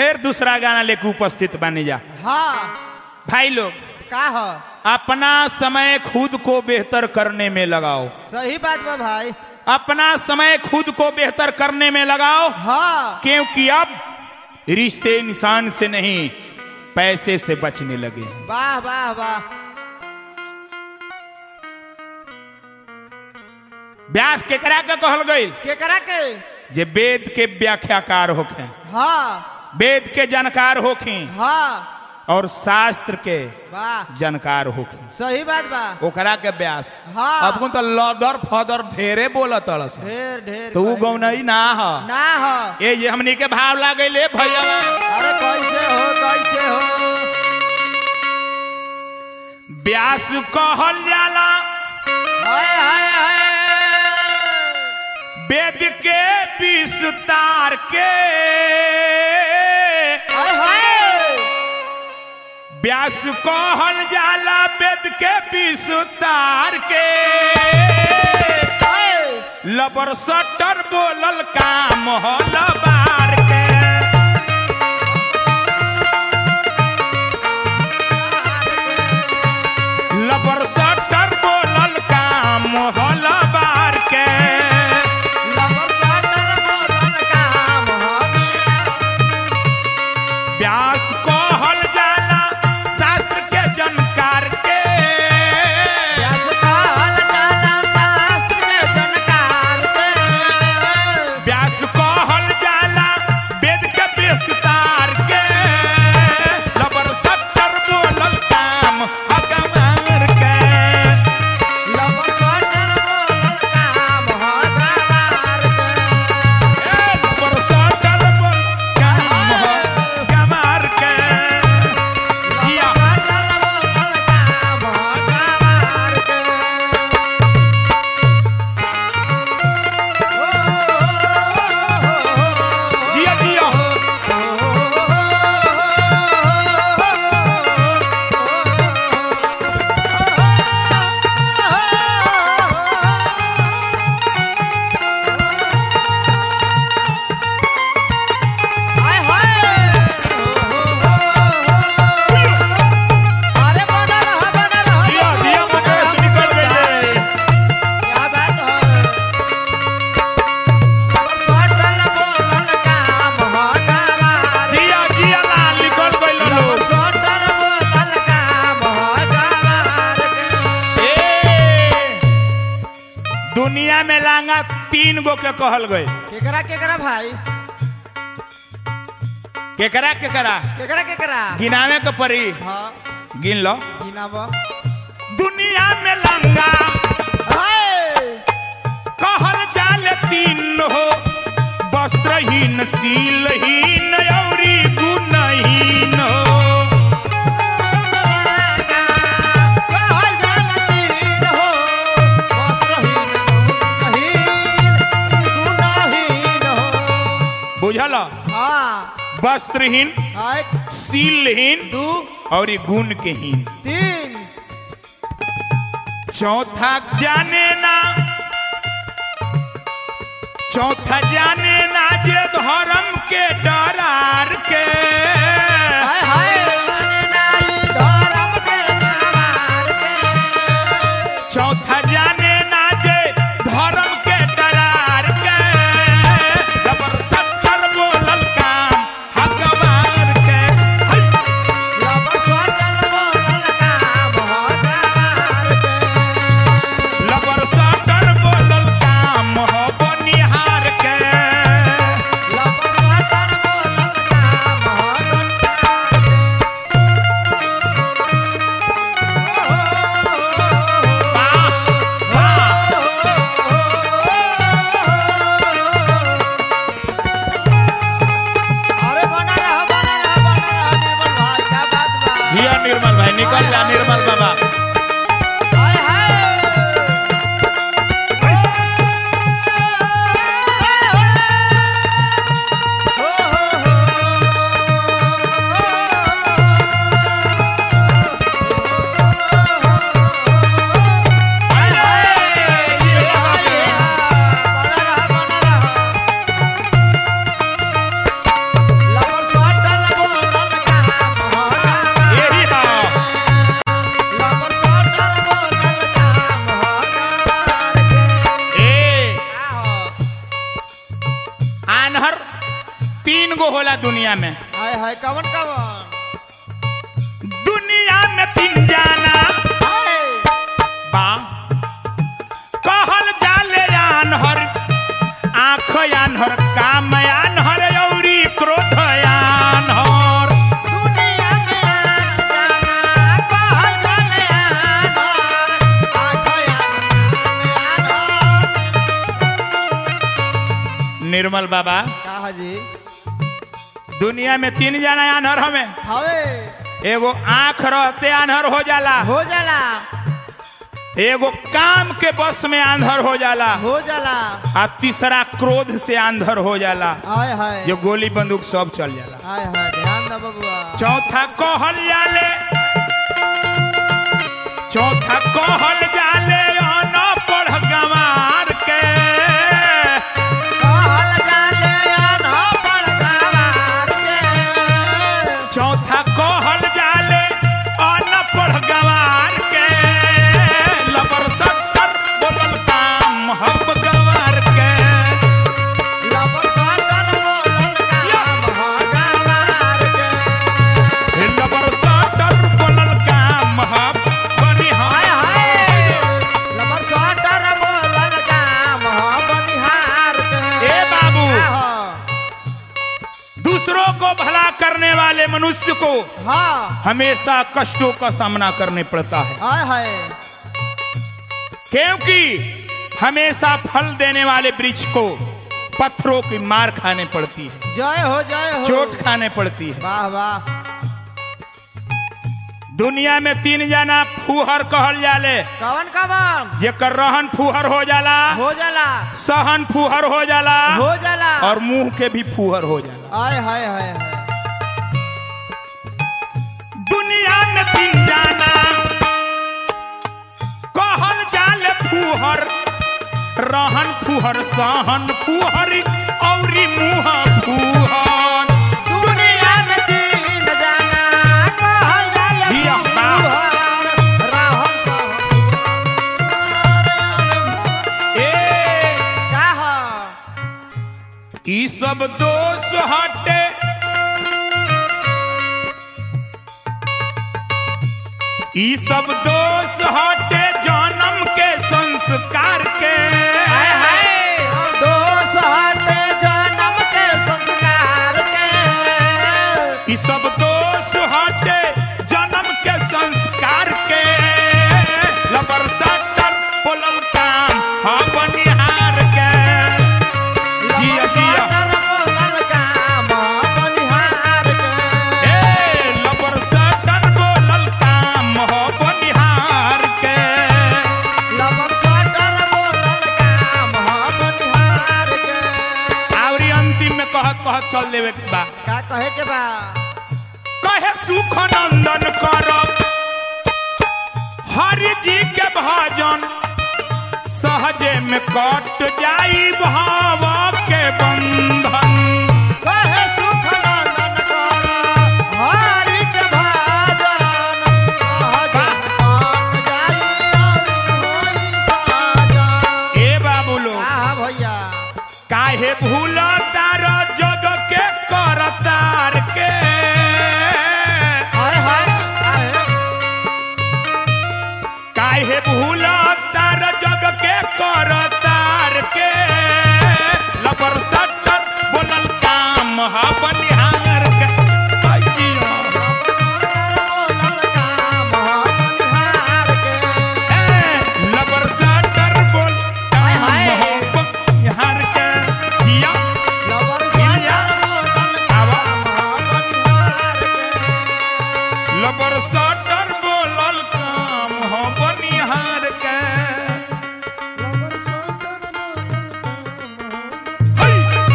फिर दूसरा गाना लेके उपस्थित बने जा हाँ भाई लोग का हो अपना समय खुद को बेहतर करने में लगाओ सही बात बा भाई अपना समय खुद को बेहतर करने में लगाओ हाँ क्योंकि अब रिश्ते इंसान से नहीं पैसे से बचने लगे हैं वाह वाह वाह व्यास केकरा के कहल गई केकरा के जे वेद के व्याख्याकार होखे हाँ वेद के जानकार होखी हाँ और शास्त्र के वाह जानकार होखी सही बात बा ओकरा के व्यास हाँ। अब तो लदर फदर ढेरे बोलत तड़स ढेर ढेर तो उ भाई। गौनई ना ह ना हो ए जे हमनी के भाव लागे ले भैया अरे कैसे हो कैसे हो व्यास कहल जाला हाय हाय हाय वेद के विस्तार के हाय हाय व्यास कहल जाला वेद के विस्तार के हाय लबर सटर बोलल काम हल बार के लबर सटर बोलल काम हल बार के लबर सटर बोलल काम हमे व्यास कहल जाला शास्त्र के जानकार के व्यास कहल जाला शास्त्र के जानकार के व्यास कहल जाला वेद के विस्तार के लबर सत्तर बोलल काम हकमार के लबर सटर बोलल काम हमार के ए लबर सत्तर बोल काम हकमार के जिया लबर सटर बोलल काम हमार के जिया जिया जिया जिया मुकेश निकल गइले जिया जिया लाल निकल गइल लोग ए दुनिया में लांगा तीन गो के कहल गए केकरा केकरा भाई केकरा केकरा केकरा केकरा गिनावे के परी हाँ गिन लो गिनाबो दुनिया में लंगा हाय कहल जाले तीन हो वस्त्रहीन सीलहीन औरी गुणहीन हो कहल जाला तीन हो वस्त्रहीन गुणहीन गुणहीन हो बुझल हाँ वस्त्रहीन हाय सीलहीन दू और गुण के हीन तीन चौथा जाने ना चौथा जाने ना जे धर्म के डरार के हाय हाय नाई धर्म के नामार के चौथा जाने ना जे धर्म के डरार के रबर सत्तर बोलल काम हकवार के है। लबर सटल बोलल काम हमार के लबर सत्तर बोलल काम हो बनिहार के लबर सटल बोलल काम दुनिया में हाय हाय कवन कवन दुनिया में तीन जाना हाय बा कहल जाले आनहर आँख आनहर काम आनहर औरी क्रोध आनहर दुनिया में जाना कहल जाले आनर आखया आनर निर्मल बाबा का हाजी दुनिया में तीन जाना आनहर हमें हवे एगो आँख रहते आनहर हो जाला हो जाला एगो काम के बस में आंधर हो जाला हो जाला आ तीसरा क्रोध से आंधर हो जाला हाय हाय जो गोली बंदूक सब चल जाला हाय हाय ध्यान द बबुआ चौथा कहल जाले चौथा कहल जाले अनपढ़ गंवार के कहल जाले अनपढ़ गवार के चौथा कहल जाले अनपढ़ गंवार के लबर सत्तर बोलल काम हब गंवार के लबर साटर बोलल काम ह गवार के लबर सत्तर बोलल काम हब बनिहार हाय हाय लबर साटर बोलल काम ह बनिहार के ए बाबू। हाँ दूसरों को भला करने वाले मनुष्य को हाँ हमेशा कष्टों का सामना करने पड़ता है हाय हाय क्योंकि हमेशा फल देने वाले वृक्ष को पत्थरों की मार खाने पड़ती है जय हो जय हो चोट खाने पड़ती है वाह वाह दुनिया में तीन जना फूहर कहल जाले कवन कवन जेकर रहन फूहर हो जाला हो जाला सहन फूहर हो जाला हो जाला और मुंह के भी फूहर हो जाला हाय हाय हाय हाय दुनिया में तीन जाना कहल जाले फूहर रहन फूहर सहन फूहर औरी मुंह फूहर दुनिया में तीन जाना कहल जाला हिया बाप। फूहर, रहन सहन ए का ह? ई सब दोष हटे ई सब दोष हटे जन्म के संस्कार के हाय हाय दोष हटे जन्म के संस्कार के ई सब दोष हटे जन्म के संस्कार के लबर सटर बोलल काम हा बनिहार के जिया, जिया। लबर साटर बोलल काम बनिहार के ए लबर सटर बोलल काम हो बनिहार के लबर साटर बोलल काम बनिहार के आवरी अंतिम में कहत कहत चल देवे के बा का कहे के बा कहे सुख नंदन करब हरि जी के भजन सहजे में कट जाई भाव के बंधन कहे सुख नंदन कर हरि के भजन सहज कट जाई होई साजन ए बाबू लोग आहा भैया काहे भूल तार जग के करतार के हाय हाय हाय काहे भूल तार जग के करतार के लबर सटर बोलल काम हा बनिहार के आई जिया। ए, लबर सटर बोल हाय, काम हाय। हा बनिहार के जिया। लबर सटर बोलल काम हा बनिहार के हई!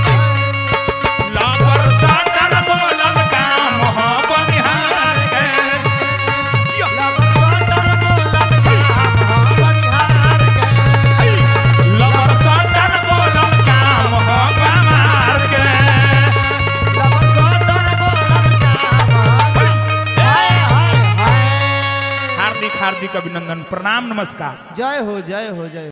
लबर सटर बोलल काम हा बनिहार के जिया। हई! लबर सटर बोलल काम हा बनिहार के हार्दिक हार्दिक अभिनंदन प्रणाम नमस्कार जय हो जय हो जय हो।